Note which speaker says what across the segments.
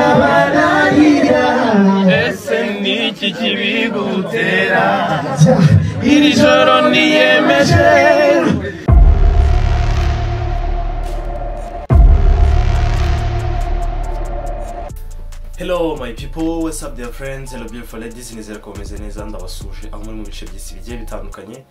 Speaker 1: bikabararira ese ni iki kibigutera iri joro niyemeje
Speaker 2: Hello my people, what's up dear friends, hello beautiful ladies, nizera ko bameze neza ndabasuje aho muri mu bice by'isi bigiye bitandukanye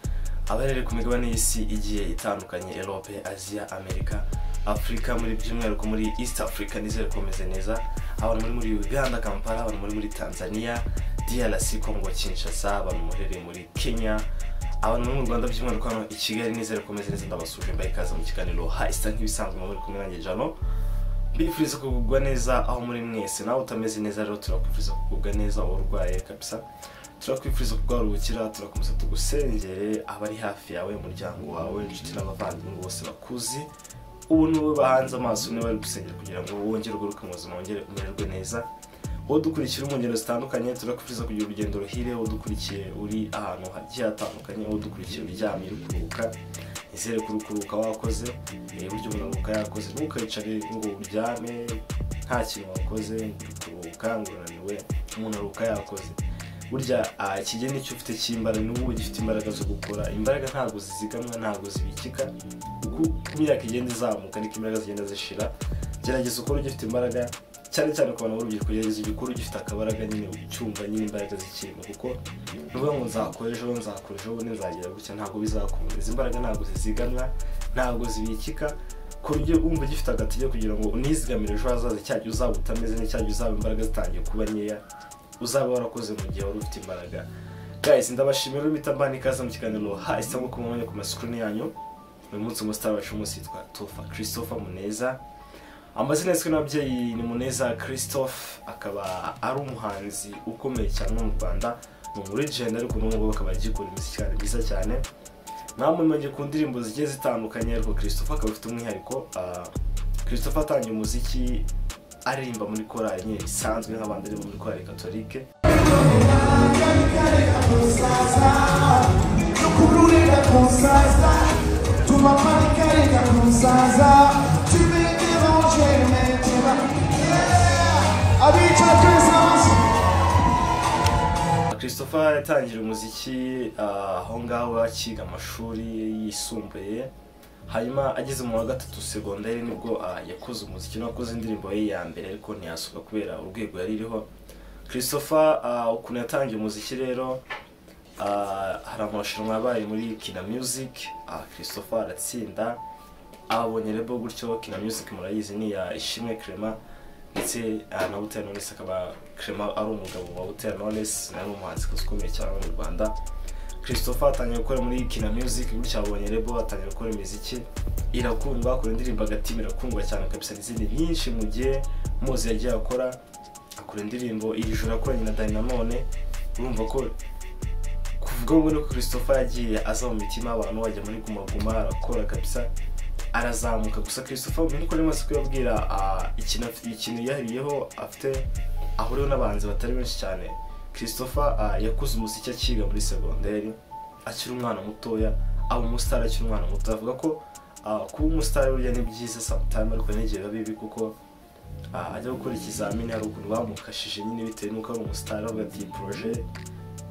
Speaker 2: abarere ku migabane y'isi igiye itandukanye Europe, Asia, Amerika, Africa muri by'umwihariko muri East Africa nizera ko bameze neza abantu muri muri Uganda, Kampala, abantu muri muri Tanzania, DRC, Congo, Kinshasa, abantu muherereye muri Kenya, abantu bari mu Rwanda by'umwihariko hano i Kigali nizera ko bameze neza ndabasuje mbaye ikaze mu kiganiro Haista nk'ibisanzwe muri kumwe nanjye Jano mbifuriza kugubwa neza aho muri mwese nawe utameze neza rero turakwifuriza kugubwa neza aho urwaye kabisa turakwifuriza kugaruhukira turakomeza tugusengere abari hafi yawe umuryango wawe inshuti n'abavandimwe bose bakuzi ubu ni wowe bahanze amaso niba bari gusengera kugira ngo wongere ugaruke mu buzima wongere umererwe neza wowe dukurikira mu ngendo zitandukanye turakwifuriza kugira urugendo ruhire wowe dukurikiye uri ahantu hagiye hatandukanye wowe dukurikiye uryamye uri kuruhuka izere kurukuruka wakoze eh, burya umuntu yakoze ntukayicare ngo uryame nta kintu wakoze ngo kuruhuka ngo unaniwe umunaruka yakoze burya ah, ikigeni nicyo ufite cy'imbaraga ni wowe gifite imbaraga zo gukora imbaraga ntabwo zizigamwa ntabwo zibikika uko imyaka igenda izamuka niko imbaraga zigenda zishira gerageza ukore ugifite imbaraga cyane cyane ku bantu b'urubyiruko gerageza igikuru gifite akabaraga nyine ucyumva nyine imbaraga zikirimo kuko nuvuga ngo nzakora ejo nzakora ejo bundi nzagira gutya ntabwo bizakunda izi mbaraga ntabwo zizigamwa ntabwo zibikika ku buryo wumva ugifite agatege kugira ngo unizigamire ejo hazaza cyajya uzaba utameze neza cyajya uzaba imbaraga zitangiye kuba nkeya uzaba warakoze mu gihe wari ufite imbaraga guys ndabashimira urumita mbana ikaze mu kiganiro hahise nko kumubonye ku masikirini yanyu uyu munsi umusitari wacu umunsi yitwa tofa christopher muneza amazina yiswe n'ababyeyi ni muneza christophe akaba ari umuhanzi ukomeye cyane hano mu rwanda ni umurijenda ariko n'ubu ngubu akaba agikora imiziki cyane myiza cyane mwamumenya ku ndirimbo zigiye zitandukanye ariko christophe akaba afite umwihariko ah, christophe atangiye umuziki aririmba muri korali nyine bisanzwe nk'abandi aririmba muri korali katolike
Speaker 3: Kurureka kuzaza, tumaparika kuzaza, tumeke bonje meteba. Yeah! Abica Christmas!
Speaker 2: christopher yatangiriye umuziki ah, aho ngaho akiga amashuri yisumbuye hanyuma ageze mu wa gatatu segonderi nibwo ah, yakoze umuziki n'akoze indirimbo ye ya mbere ariko ntiyasohoka kubera urwego yari iriho christopher ah, ukuntu yatangiye umuziki rero ah, hari amarushanwa yabaye muri kina music ah, christopher aratsinda abonye rebo gutyo kina music murayizi ni iya ishimwe clement ndetse ah, na butera knowless akaba clement ari umugabo wa butera knowless nawe umuhanzikazi ukomeye cyane hano mu rwanda christopher atangiye gukora muri kina music gutya abonye rebo atangiye gukora imiziki irakundwa akora indirimbo agatima irakundwa cyane kabisa n'izindi nyinshi mu gihe muzi yagiye akora akora indirimbo iri joro akoranye na dynamone urumva ko kuvuga ngo ni uko christopher yagiye aza mu mitima y'abantu wajya muri guma guma arakora kabisa arazamuka gusa christopher ubu niko rimwe kuyabwira ah, ikintu afite- ikintu yihariyeho afite ahuriyeho n'abanzi batari benshi cyane christopher ah, yakuze umuziki akiga muri segonderi akiri umwana mutoya aba umusitari akiri umwana mutoya avuga ko ah, kuba umusitari burya ni byiza sometime ariko hari n'igihe biba bibi kuko Ah, ajya gukora ikizamini hari ukuntu bamukashije nyine bitewe n'uko ari umusitari avuga ati iyi poroje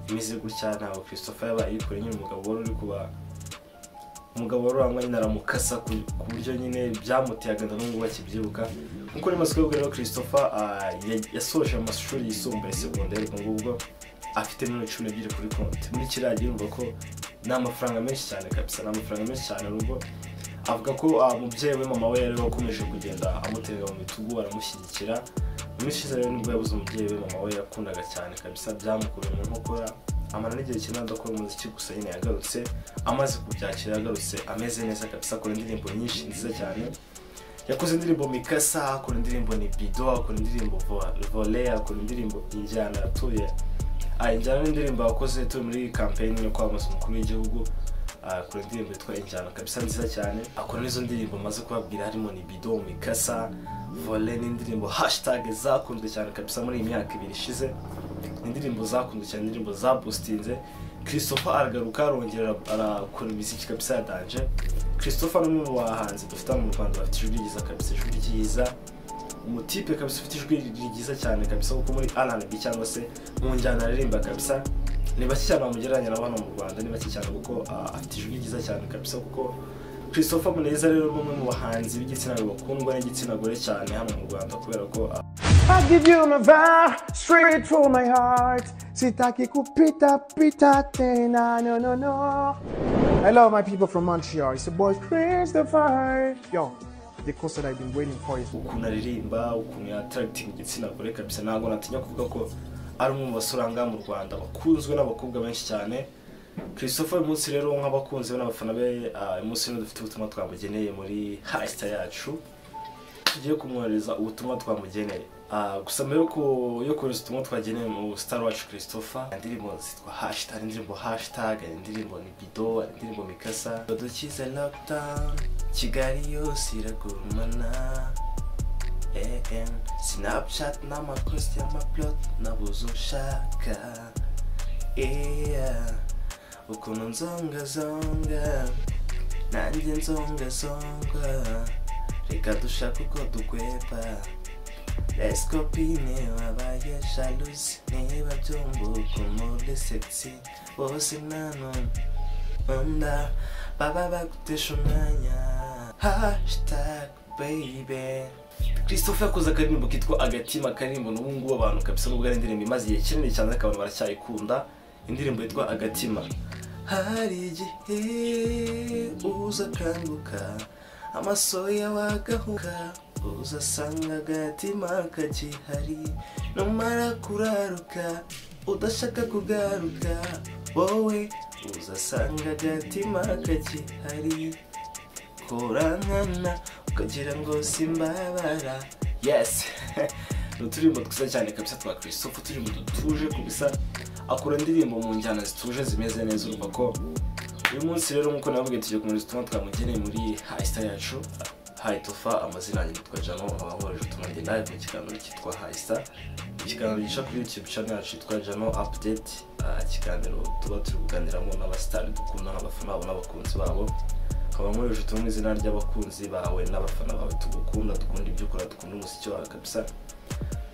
Speaker 2: imeze gutya ntabwo christopher yabaye yikoreye nyine umugabo wari uri kuba umugabo wari urangwa nyine aramukasa ku- ku buryo nyine byamuteye agahinda n'ubwo bakibyibuka nk'uko ari masiko rero christopher ah, ya- yasoje amashuri yisumbuye segonderi ubwo ngubwo afite miliyoni cumi n'ebyiri kuri konti muri kiriya gihe urumva ko ni amafaranga menshi cyane kabisa ni amafaranga menshi cyane n'ubwo avuga ko ah, umubyeyi we mama we yari wakomeje kugenda amutega mu bitugu aramushyigikira muri ishize rero nibwo yabuze umubyeyi we mama we yakundaga cyane kabisa byamukuruye mu nkokora amara n'igihe kinini adakora umuziki gusa nyine yagarutse amaze kubyakira yagarutse ameze neza kabisa akora indirimbo nyinshi nziza cyane yakoze indirimbo mikasa akora indirimbo nibido akora indirimbo Vo- vole akora indirimbo injyana atuye Ah, injyana n'indirimbo yakoze turi muri kampeyini yo kwamamaza umukuru w'igihugu Ah, akora indirimbo yitwa injyana kabisa nziza cyane akora n'izo ndirimbo maze kubabwira harimo ni bido mikasa vole n'indirimbo hashitage zakunzwe cyane kabisa muri iyi myaka ibiri ishize Ni indirimbo zakunzwe cyane indirimbo zabustinze christopher aragaruka arongera arakora imiziki kabisa ya danje christopher ni umwe mu bahanzi dufite hano mu rwanda bafite ijwi ryiza kabisa ijwi ryiza umutipe kabisa ufite ijwi ryiza cyane kabisa kuko muri rnb cyangwa se mu njyana aririmba kabisa ni bake cyane bamugereranya na hano mu rwanda ni bake cyane kuko ah, afite ijwi ryiza cyane kabisa kuko christopher muneza rero ni umwe mu bahanzi b'igitsina gabo bakundwa n'igitsina gore cyane hano mu rwanda kubera ko ah,
Speaker 3: I give you my vibe straight from my heart. Sitaki kupita pita tena no no no. Hello, my people from Montreal. It's your boy Christopher. Yo, the concert I've been waiting for is.
Speaker 2: ukuntu aririmba ukuntu yataragitinga igitsina gore kabisa ntabwo natinya kuvuga ko ari umwe mu basoranga mu rwanda bakunzwe n'abakobwa benshi cyane christopher uyu munsi rero nk'abakunzi be n'abafana be ah, uyu munsi rero dufite ubutumwa twamugeneye muri hasita yacu tugiye kumwohereza ubutumwa twamugeneye Ah, gusa mbere yo ku- yo kohereza ubutumwa twageneye mu star wacu christopher hari indirimbo zitwa hashtag hari indirimbo hashtag hari indirimbo nibido hari indirimbo mikasa dukize lockdown kigali yose iragurumana AN Snapchat n'amakosi y'amaplot nabuze ushaka yeah. ukuntu nzongazonga nanjye nzongazonga reka dushake uko dugweba lescopine wabaye jalusi niba byumva ukuntu uri sexy bose nanone Onda baba bagutesha umwanya hashtag baby christopher yakoze akaririmbo kitwa agatima akaririmbo n'ubu ngubu abantu kabisa n'ubwo ari indirimbo imaze igihe kinini cyane ariko abantu baracyayikunda indirimbo yitwa agatima hari igihe uza akanguka amaso yawe agahuka uzasanga agatima kagihari numara kuraruka udashaka kugaruka wowe uzasanga agatima kagihari kurankana ukagira ngo simbabara yes ni uturirimbo twiza cyane kabisa twa christophe uturirimbo dutuje kubisa akora indirimbo mu njyana zituje zimeze neza urumva ko uyu munsi rero nk'uko nababwiye tugiye kumenya ubutumwa twamugeneye muri hayisita yacu hayitofa amazina yanjye yitwa jano abahorije ubutumwa ngenda live mu kiganiro cyitwa hayisita ikiganiro gica kuri youtube channel yacu yitwa jano update Ah, ikiganiro tuba turi kuganiramo n'abasitari dukunda abafana babo n'abakunzi babo ukaba nkoresha utumwe mu izina ry'abakunzi bawe n'abafana bawe tugukunda dukunda ibyo ukora dukunda umuziki wawe kabisa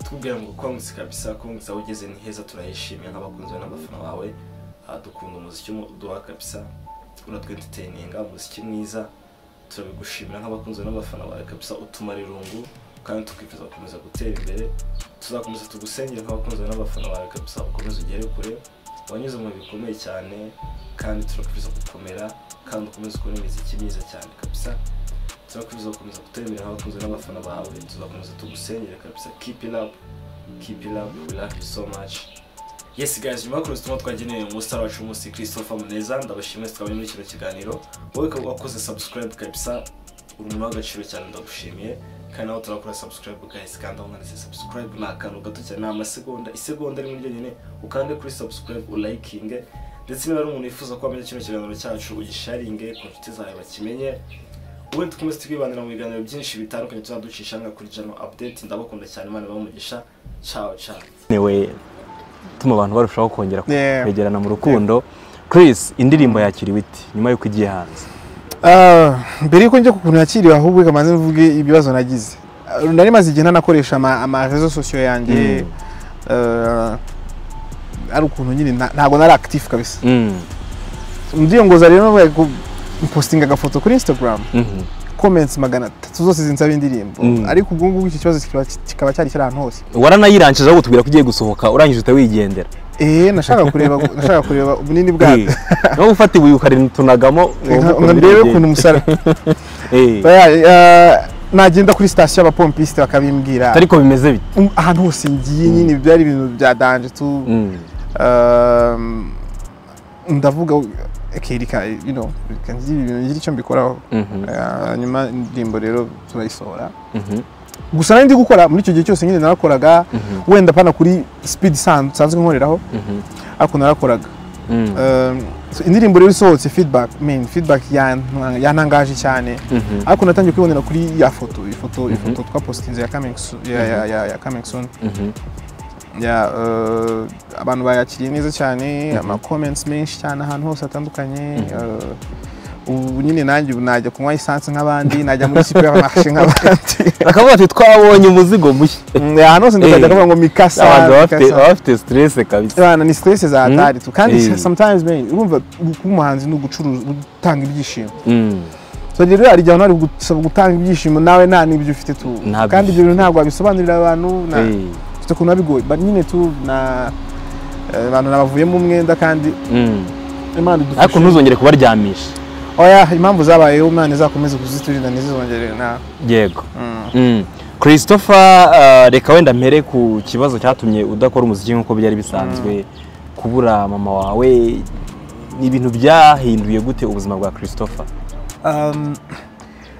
Speaker 2: tukubwira ngo kwangutse kabisa kwangutse aho ugeze ni heza turayishimiye nk'abakunzi bawe n'abafana bawe Ah, dukunda umuziki uduha kabisa uratwentertaininga umuziki mwiza turabigushimira nk'abakunzi bawe n'abafana bawe kabisa utumara irungu kandi tukifuza gukomeza gutera imbere tuzakomeza tugusengera nk'abakunzi bawe n'abafana bawe kabisa ukomeze ugere kure wanyuze mu bihe bikomeye cyane kandi turakwifuza gukomera kandi ukomeze ukore imiziki myiza cyane kabisa turakwifuza gukomeza gutera imbere nk'abakunzi n'abafana bawe tuzakomeza tugusengere kabisa keep it up keep it up we love you so much yes guys nyuma yo kuruza ubutumwa twageneye umustar wacu w'umunsi christopher muneza ndabashimiye twabonye muri kino kiganiro wowe ukaba wakoze subscribe kabisa uri umuntu w'agaciro cyane ndagushimiye kandi nawe turakora subscribe guys kandi aho mwanditse subscribe ni akantu gato cyane ni amasegonda isegonda rimwe ryonyine ukande kuri subscribe ulayikinge ndetse niba ari umuntu wifuza ko wamenya kino kiganiro cyacu ugisharinge ku nshuti zawe bakimenye ubundi dukomeze twibanira mu biganiro byinshi bitandukanye tuzaducisha nka kuri jano update ndabakunda cyane imana ibamugisha ciao ciao
Speaker 4: newe tuma abantu barushaho kongera
Speaker 5: Yeah.
Speaker 4: kwegerana mu rukundo Chris indirimbo yakiriwe iti nyuma y'uko igiye hanze
Speaker 5: Ah, mbere yuko njya ku kuntu yakiriwe ahubwo reka mbanze mvuge ibibazo nagize Ah, nari maze igihe ntanakoresha ama, ama rezo sosiyo yanjye Ah, ari ukuntu nyine nta- ntabwo nari active kabisa
Speaker 4: Mm,
Speaker 5: ndirongoza rero nabaye ku postinga agafoto kuri instagram
Speaker 4: mhm,
Speaker 5: comments magana atatu zose zinsaba indirimbo
Speaker 4: Mm.
Speaker 5: ariko ubwo ngubwo iki kibazo kikaba- kikaba cyari kiri ahantu hose
Speaker 4: waranayirangije aho tubwira ko ugiye gusohoka urangije uhita wigendera
Speaker 5: eh nashakaga kureba nashakaga kureba ubunini bwayo
Speaker 4: Eh, nawe ufata ibuye ukaritunagamo
Speaker 5: Nka- nka ndebe ukuntu umusara Baya, ah, nagenda kuri sitasiyo abapompiste bakabimbwira
Speaker 4: ariko bimeze bite
Speaker 5: Um, ahantu hose ngiye nyine byari ibintu bya danje tu
Speaker 4: Mm,
Speaker 5: um, ndavuga okay, reka you know reka ngire ibintu ngire icyo mbikoraho
Speaker 4: mhm,
Speaker 5: Ah, nyuma indirimbo rero turayisohora
Speaker 4: mhm,
Speaker 5: gusa nari ndi gukora muri icyo gihe cyose nyine narakoraga
Speaker 4: Mhm.
Speaker 5: wenda pana kuri speed isan- nsanzwe nkoreraho
Speaker 4: mhm,
Speaker 5: ariko narakoraga
Speaker 4: mm,
Speaker 5: Um, so indirimbo rero isohotse feedback man feedback yan- yantangaje cyane
Speaker 4: mhm,
Speaker 5: ariko natangiye kwibonera kuri ya foto ifoto ifoto twapositinze ya coming soon ya- ya- ya- ya coming soon
Speaker 4: mhm,
Speaker 5: ya eh, abantu bayakiriye neza cyane ama comments menshi cyane ahantu hose hatandukanye eh, ubu nyine nanjye ubu najya kunywa esanse nk'abandi najya muri superimarishe nk'abandi
Speaker 4: bakavuga bati twabonye umuzigo mushya
Speaker 5: Mm, ahantu hose
Speaker 4: Eh.
Speaker 5: ndakajya kavuga ngo mikasa
Speaker 4: abantu baba bafite
Speaker 5: mikasa.
Speaker 4: baba bafite stress kabisa
Speaker 5: Bana, ni stress za
Speaker 4: Mm.
Speaker 5: hatari tu kandi
Speaker 4: Eh.
Speaker 5: sometimes man urumva kuba umuhanzi ni ugucuruza gutanga ibyishimo
Speaker 4: Mm.
Speaker 5: so rero hari igihe hari gusaba gutanga ibyishimo nawe nta n'ibyo ufite tu
Speaker 4: Ntabyo
Speaker 5: kandi ibyo bintu ntabwo wabisobanurira abantu na
Speaker 4: Eh.
Speaker 5: ufite ukuntu biba bigoye but nyine tu na eh, abantu nabavuyemo umwenda kandi
Speaker 4: Mm.
Speaker 5: imana idufashe
Speaker 4: ariko ntuzongere kubaryamisha
Speaker 5: oya impamvu zabayeho imana izakomeze kuziturinda ntizizongere na
Speaker 4: yego
Speaker 5: Mm.
Speaker 4: Mm. christopher uh, reka wenda mpere ku kibazo cyatumye udakora umuziki nk'uko byari bisanzwe kubura mama wawe ni ibintu byahinduye gute ubuzima bwa christopher
Speaker 5: Um,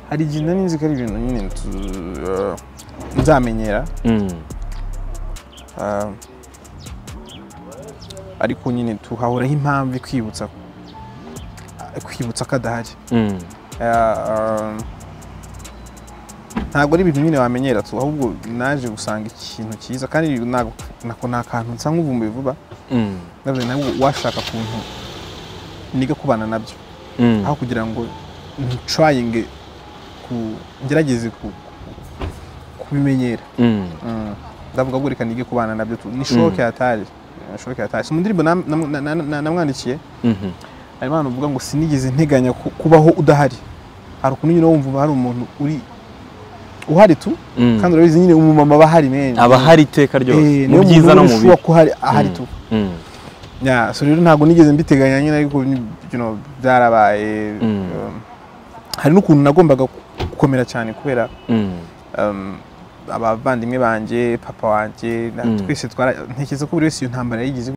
Speaker 5: hari igihe nari nzi ko ari ibintu nyine tu- eh, nzamenyera
Speaker 4: Mm.
Speaker 5: Um, ariko nyine tuhahoraho impamvu ikwibutsa kwibutsa ko adahari
Speaker 4: Mm.
Speaker 5: Uh, um, ntabwo ari ibintu nyine wamenyera tu ahubwo naje gusanga ikintu cyiza kandi ntabwo nako nta kantu nsa nk'uvumbuye vuba
Speaker 4: Mm.
Speaker 5: ndavuze ntabwo washaka kuntu niga kubana nabyo
Speaker 4: Mm.
Speaker 5: aho kugira ngo ntrayinge ku ngerageze ku kubimenyera
Speaker 4: Mm.
Speaker 5: Mm. ndavuga ngo reka nige kubana nabyo tu ni shoke hatari Ni shoke hatari si mu ndirimbo nam- nam- na- na- na- namwandikiye
Speaker 4: Mhm.
Speaker 5: hari impano uvuga ngo sinigeze nteganya ku- kubaho udahari hari ukuntu nyine wumva hari umuntu uri uhari tu
Speaker 4: Mm.
Speaker 5: kandi urabizi nyine umumama aba ahari meni
Speaker 4: aba hari iteka ryose mu byiza no mu bibi
Speaker 5: ko hari ahari
Speaker 4: Mm.
Speaker 5: tu
Speaker 4: Mm.
Speaker 5: ya so rero ntabwo nigeze mbiteganya nyine ariko ni- you know, byarabaye
Speaker 4: Mm.
Speaker 5: um, hari n'ukuntu nagombaga ku- gukomera cyane kubera
Speaker 4: Mm.
Speaker 5: um, abavandimwe banjye papa wanjye na-
Speaker 4: Mm.
Speaker 5: twese twara ntekereza ko buri wese iyo ntambara yayigize